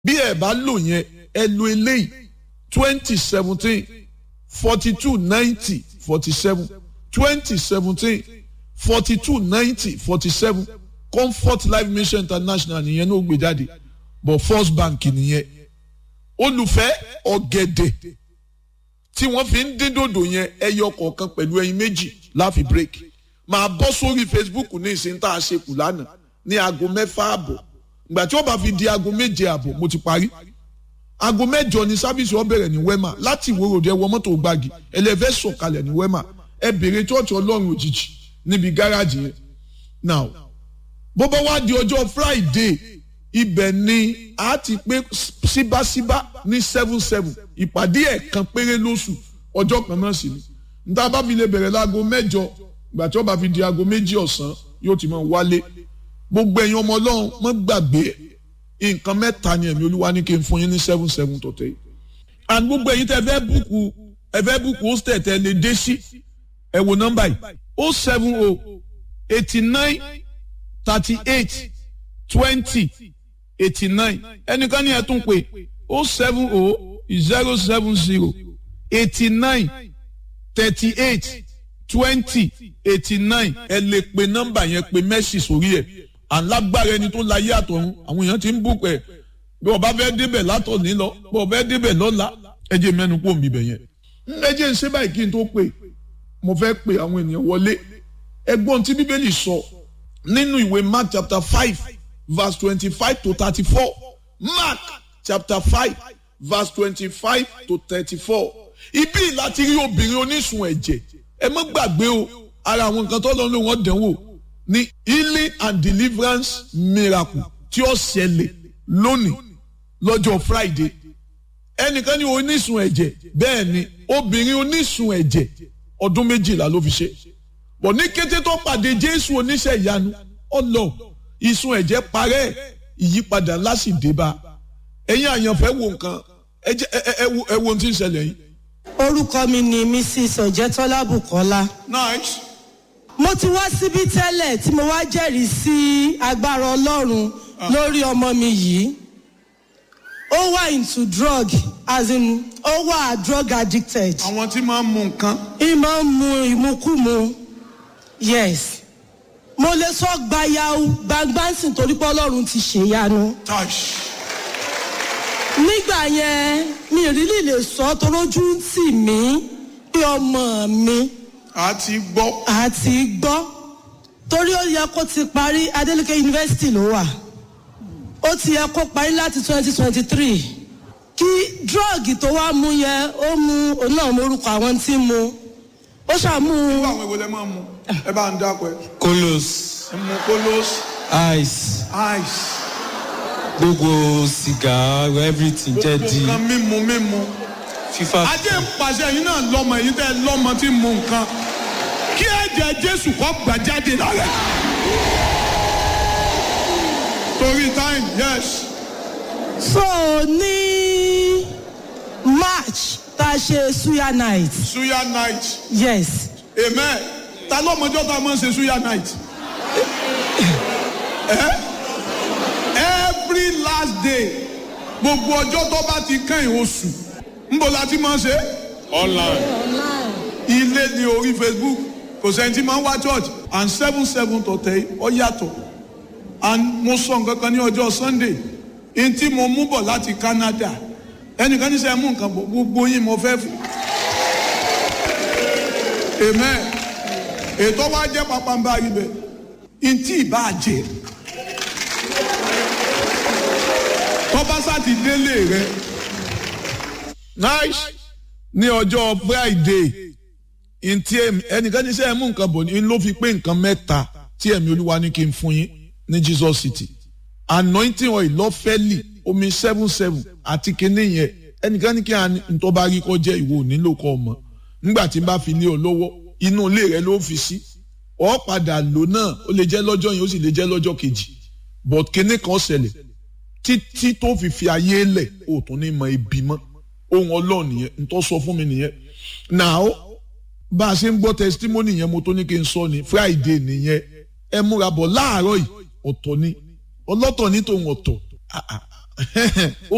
bí ẹ bá lò yẹn ẹ lo eléyìí twenty seventeen forty two ninety forty seven twenty seventeen forty two ninety forty seven comfort life mission international nìyẹn ní ó gbé jáde but first bank nìyẹn olùfẹ́ ọ̀gẹ̀dẹ̀ tí wọ́n fi ń dín dòdò yẹn ẹyọ kọ̀ọ̀kan pẹ̀lú ẹyin méjì láfi break máa bọ́ sórí facebook ní ìsìn tá a ṣe kù lánàá ní aago mẹ́fà àbọ̀ ìgbà tí wọ́n bá fi di aago méje àbọ̀ mo ti parí aago mẹ́jọ ni sábìsì wọn bẹ̀rẹ̀ ní wema láti ìwé òde ẹwọ mọ́tò gbági ẹlẹ́fẹ́ sọ̀kalẹ̀ ní wema ẹ bèrè chọ́ọ̀chì ọlọ́run òjijì níbi gáràjì yẹn now bó bá wá di ọjọ́ friday ibẹ̀ ni a ti pé síbáṣíbá ní seven seven ìpàdé ẹ̀kan péré lóṣù ọjọ́ kan náà sì ni níta bá fi lè bẹ̀rẹ̀ láago mẹ́jọ ìgbà tí wọ́n bá fi di aago méjì ọ̀sán yóò ti máa wálé gbogbo ẹ̀yin ọmọ ọlọ́run mọ́ gbàgbé nǹkan mẹ́ta ni ẹ̀mí olúwa ní kí n fún yín ní seven seven tọ̀tẹ̀ yìí and gbogbo ẹ̀yin tẹ́ fẹ́ búùkù ẹ fẹ́ búùkù hostel tẹ́ lè dé sí ẹ wo nọ́mbà yìí o seven o eighty nine thirty eight twenty eighty nine ẹnìkan ní ẹ tún pé o seven o zero seven zero eighty nine thirty eight twenty eighty nine ẹ lè pe nọ́mbà yẹn pe mẹ́sì sórí ẹ̀ alágbára ẹni tó láyé àtọ̀run àwọn èèyàn ti ń bùkún ẹ̀ bí ọba fẹ́ débẹ̀ látọ̀ ní lọ bí ọba fẹ́ débẹ̀ lọ́la ẹ jẹ́ mẹ́nu kó mi bẹ̀ yẹn. ẹ jẹ́ ń ṣe báyìí kí n tó pè mo fẹ́ pe àwọn ènìyàn wọlé ẹgbọ́n tí bíbélì sọ nínú ìwé mark chapter five verse twenty-five to thirty-four mark chapter five verse twenty-five to thirty-four ibi láti rí obìnrin onísun ẹ̀jẹ̀ ẹ má gbàgbé o ara àwọn nǹkan tó lọ́nà wọn dánwò ní healing and deliverance miracle tí ó ṣẹlẹ̀ lónìí lọ́jọ́ friday ẹnìkan ní onísun ẹ̀jẹ̀ bẹ́ẹ̀ ni obìnrin onísun ẹ̀jẹ̀ ọdún méjìlá ló fi ṣe bọ̀ ní kété tó pàdé jésù oníṣẹ́ ìyanu ọlọ ìsun ẹ̀jẹ̀ parẹ́ ìyípadà ńlá sì dé bá ẹ̀yin àyànfẹ́ wo nǹkan ẹ wo ohun tí ń ṣẹlẹ̀ yìí. orúkọ mi ni mrs ọ̀jẹ̀tọ́lá bukola. nice. mo ti wá síbí tẹ́lẹ̀ tí mo wá jẹ́rìí sí agbára ọlọ́run lórí ọmọ mi yìí ó wà into drug as in ó wà drug addicted. àwọn tí máa ń mu nǹkan. ìmọ̀ ń mu ìmukúmu yes mo lè sọ gbayau gbangbansin torí pé ọlọ́run ti ṣèyanu. touch. nígbà yẹn mi ìrírí lè sọ torójú ń tì mí pé ọmọ mi a ti gbọ́. àti gbọ́ torí ó yẹ kó ti parí adeleke university ló wà ó ti yẹ kó parí láti twenty twenty three kí drọ́ọ̀gì tó wá mú yẹ ó mú òun náà morúkọ àwọn tí ń mu ó ṣàmú irú àwọn èwo lẹ máa mu ẹ bá ń dákọ ẹ. kolos ẹ mu kolos ice ice. gbogbo sìgá everything jẹ́ gbogbo di nǹkan mímu mímu. fífa. ajé ń pàṣẹ yín náà lọ́mọ èyí tẹ́ lọ́mọ tí ń mu nǹkan kí ẹ̀jẹ̀ jésù kọ́ gbà jáde lálẹ́. torí time yes. so ní march tá a ṣe suya night suya night yes amen ta lọ́mọjọ́ tá a máa ń ṣe suya night. Eh? every last day gbogbo ọjọ́ tó bá ti kẹ́yìn oṣù ńbọ̀ la ti máa ń ṣe. online. ilé ní orí facebook kò sẹ́ni tí máa ń wá church and seven seven tọ̀tẹ̀ ọ yàtọ̀ and mo sọ nǹkan kan ní ọjọ́ sunday n tí mo mú bọ̀ láti canada ẹnìkan ní sẹ́ mú nǹkan bọ̀ gbogbo yín mo fẹ́ fún. amen ètò wa jẹ́ pápánbá ibẹ̀ n tí ì bá jẹ́ tọ́ba sá ti délé rẹ. nice ní ọjọ́ friday ntí ẹnìkan ní sẹ́yìn mú nǹkan bọ̀ ní ló fi pé nǹkan mẹ́ta tí ẹ̀mí olúwa ní kí n fún yín ní jesus city anointing oil lọ́fẹ́lì omi seven seven àti kinní yẹn ẹnìkan ní kí n tó bá rí kọ́ jẹ́ ìwọ nílò kọ́ ọmọ nígbà tí n bá fi lé ọ lọ́wọ́ inú ilé rẹ ló fi sí ọ padà lò náà ó lè jẹ́ lọ́jọ́ yẹn ó sì lè jẹ́ lọ́jọ́ kejì but kinní kan ṣẹlẹ̀ títí tó fi fi ayé lẹ̀ ó tún ní mọ ibi mọ́ ohun ọlọ́run nìyẹn n tó sọ fún mi nìyẹn now bá a ṣe ń gbọ́ testimony yẹn mo tó ní kí n sọ ni friday nìyẹn ẹ múra bọ̀ láàárọ̀ yìí ọ̀tọ̀ ni ọlọ́tọ̀ ní tòun ọ̀tọ̀ ó